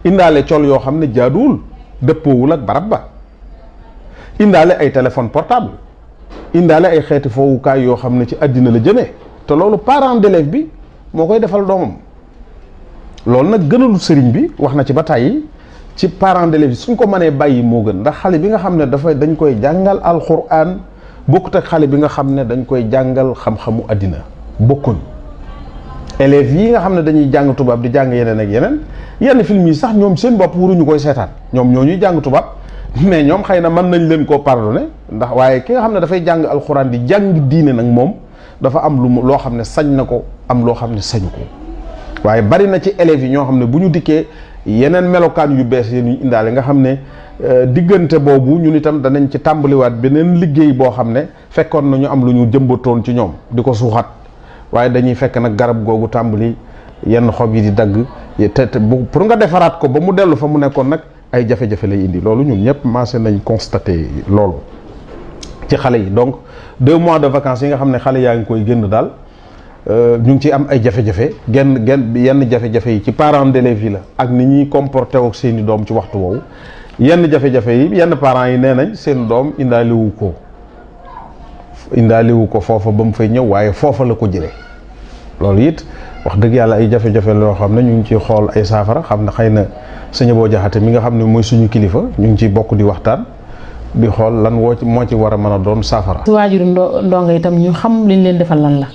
indaale col yoo xam ne jaaduwul dëppoowul ak barab ba indaale ay téléphone portable indaale ay xeeti foowukaay yoo xam ne ci àddina la jëmee te loolu parent d'élève bi moo koy defal doomam loolu nag gënalu sëriñ bi wax na ci ba tàyyi ci parent d'élève yi suñ ko mënee bàyyi moo gën ndax xale bi nga xam ne dafa dañ koy jàngal alxuraan bokkut ak xale bi nga xam ne dañ koy jàngal xam-xamu àddina bokkuñ élèves yi nga xam ne dañuy jàng tubaab di jàng yeneen ak yeneen yenn film yi sax ñoom seen bopp waruñu koy seetaan ñoom ñoo ñuy jàng tubaab mais ñoom xëy na mën nañ leen koo pardonné ndax waaye ki nga xam ne dafay jàng alxuraan di jàng diine nag moom dafa am lu mu loo xam ne sañ na ko am loo xam ne sañu ko waaye bari na ci élèves yi ñoo xam ne bu ñu dikkee yeneen melokaan yu bees yi ñu indaale nga xam ne diggante boobu ñun itam danañ ci tàmbaliwaat beneen liggéey boo xam ne fekkoon na ñu am lu ñu jëmbatoon ci ñoom di ko suuxat waaye dañuy fekk nag garab googu tàmbali yenn xob yi di dagg te te bu pour nga defaraat ko ba mu dellu fa mu nekkoon nag ay jafe-jafe lay indi loolu ñun ñëpp commencé nañ constaté loolu ci xale yi donc deux mois de vacances yi nga xam ne xale yaa ngi koy génn daal ñu ngi ciy am ay jafe-jafe genn genn yenn jafe-jafe yi ci parents d'élèves yi la ak ni ñuy comporté ak seeni doom ci waxtu woowu yenn jafe-jafe yi yenn parents yi nee nañ seen doom indaaliwu ko indaaliwu ko foofa ba mu fay ñëw waaye foofa la ko jëlee loolu it wax dëgg yàlla ay jafe-jafe loo xam ne ñu ngi ciy xool ay saafara xam ne xëy na sëñ boo jaxate mi nga xam ne mooy suñu kilifa ñu ngi ciy bokk di waxtaan di xool lan woo ci moo ci war a mën a doon saafara. si waajuru ndo ndongo itam ñu xam liñ leen defal lan la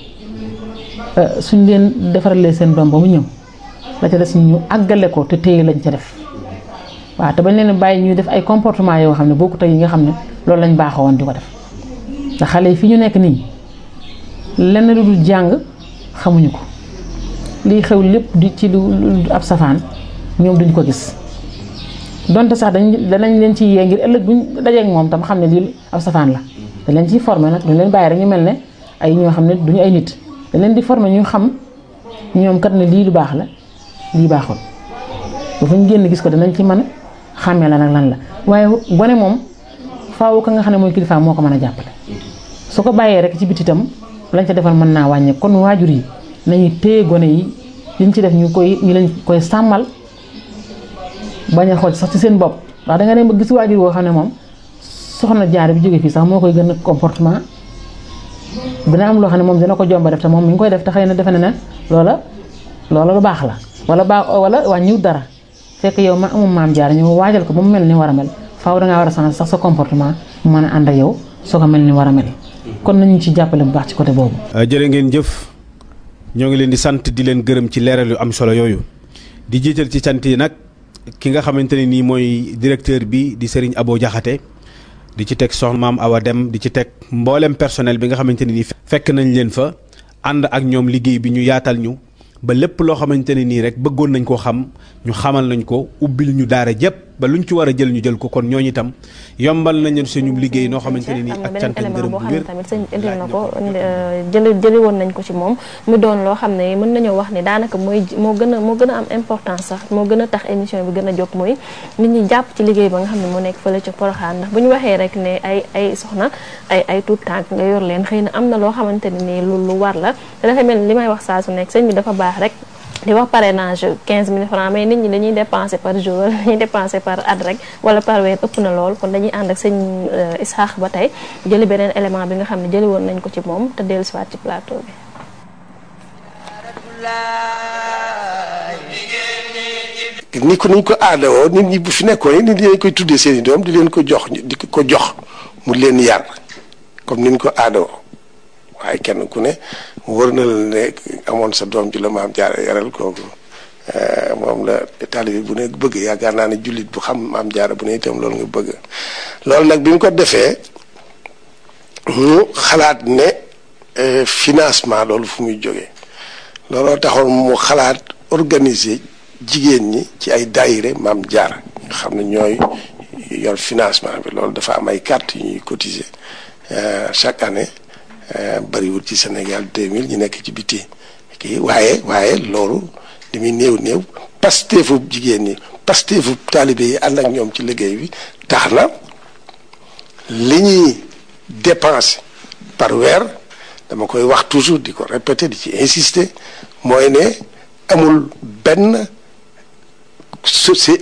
suñ leen defaralee seen doom ba mu ñëw la ca des ñu àggale ko te téye lañ ca def waaw te bañ leen bàyyi ñuy def ay comportement yoo xam ne bokkut ak yi nga xam ne loolu lañ baaxoo woon di ko def ndax xale yi fi ñu nekk nii lenn lu dul jàng xamuñu ko liy xew lépp di ci lu ab safaan ñoom duñ ko gis donte sax dañ danañ leen ci yee ngir ëllëg buñ dajeek moom tam xam ne lii ab safaan la dañ leen ciy formé nag duñ leen bàyyi rek ñu mel ne ay ñoo xam ne duñu ay nit dañ leen di formé ñu xam ñoom kat ne lii lu baax la lii baaxul ba fu ñu génn gis ko danañ ci mën a xàmmee la nag lan la waaye gone moom faaw ka nga xam ne mooy kilifa moo ko mën a jàppale su ko bàyyee rek ci biti itam lañ ca defal mën naa wàññe kon waajur yi nañu téye gone yi liñ ci def ñu koy ñu leen koy sàmmal bañ a xool sax ci seen bopp ndax da nga dem ba gis waajur woo xam ne moom soxna jaar bi jóge fii sax moo koy gën a comportement dina am loo xam ne moom dina ko jomba def te moom mi ngi koy def te xëy na defe na ne loola loola lu baax la wala baax wala wàññiwut dara fekk yow ma amul maam jaar ñu waajal ko ba mu mel ni war a mel faaw dangaa war a changer sax sa comportement mu mën a ànd ak yow soo ko mel ni war a mel kon nañu ci jàppale bu baax ci côté boobu. jërë ngeen jëf ñoo ngi leen di sant di leen gërëm ci leeral yu am solo yooyu di jiital ci sant yi nag ki nga xamante ne nii mooy directeur bi di Serigne Abo Diakhaté di ci teg soxna maam Awa Dem di ci teg mboolem personnel bi nga xamante ne nii fekk nañ leen fa ànd ak ñoom liggéey bi ñu yaatal ñu ba lépp loo xamante ne nii rek bëggoon nañ koo xam ñu xamal nañ ko ubbil ñu daara jëpp ba luñ ci war a jël ñu jël ko kon ñooñu itam yombal nañ leen suñu liggéey noo xamante ne nii ak cant ak ngërëm boo bu xam ne wér tamit sëñ indil na ko jëli jëli woon nañ ko ci moom mu doon loo xam ne mën nañoo wax ne daanaka mooy moo gën a moo gën a am importance sax moo gën a tax émission bi gën a jóg mooy nit ñi jàpp ci liggéey ba nga xam ne moo nekk fële ca Poroxaan ndax bu ñu waxee rek ne ay ay soxna ay ay tuut tànk nga yor leen xëy na am na loo xamante ne nii lu lu war la te dafa mel ni li may wax saa su nekk sëñ bi dafa baax rek di wax parrainage 15000 francs mais nit ñi dañuy dépenser par jour dañuy dépenser par at rek wala par weer ëpp na lool kon dañuy ànd ak sëñ Isaax ba tey jëli beneen élément bi nga xam ne jëli woon nañ ko ci moom te dellu siwaat ci plateau bi ni ko niñ ko aadawoo nit ñi bu fi nekkoon nit ñi dañ koy tuddee seen i doom di leen ko jox di ko jox mu leen yar comme niñ ko aadawoo waaye kenn ku ne wër na la ne amoon sa doom ji la maam jaara yaral kooku moom la taalibe bu ne bëgg yaakaar naa ne jullit bu xam maam jaara bu ne itam loolu nga bëgg loolu nag bi mu ko defee mu xalaat ne financement loolu fu muy jógee looloo taxoon mu xalaat organiser jigéen ñi ci ay daayire maam jaara nga xam ne ñooy yor financement bi loolu dafa am ay carte yu ñuy cotiser chaque année bariwul ci Sénégal 2000 ñu nekk ci biti kii waaye waaye loolu li muy néew néew pasteefu jigéen ñi pasteefu taalibe yi ànd ak ñoom ci liggéey bi tax na li ñuy dépenser par weer dama koy wax toujours di ko répéter di ci insister mooy ne amul benn soci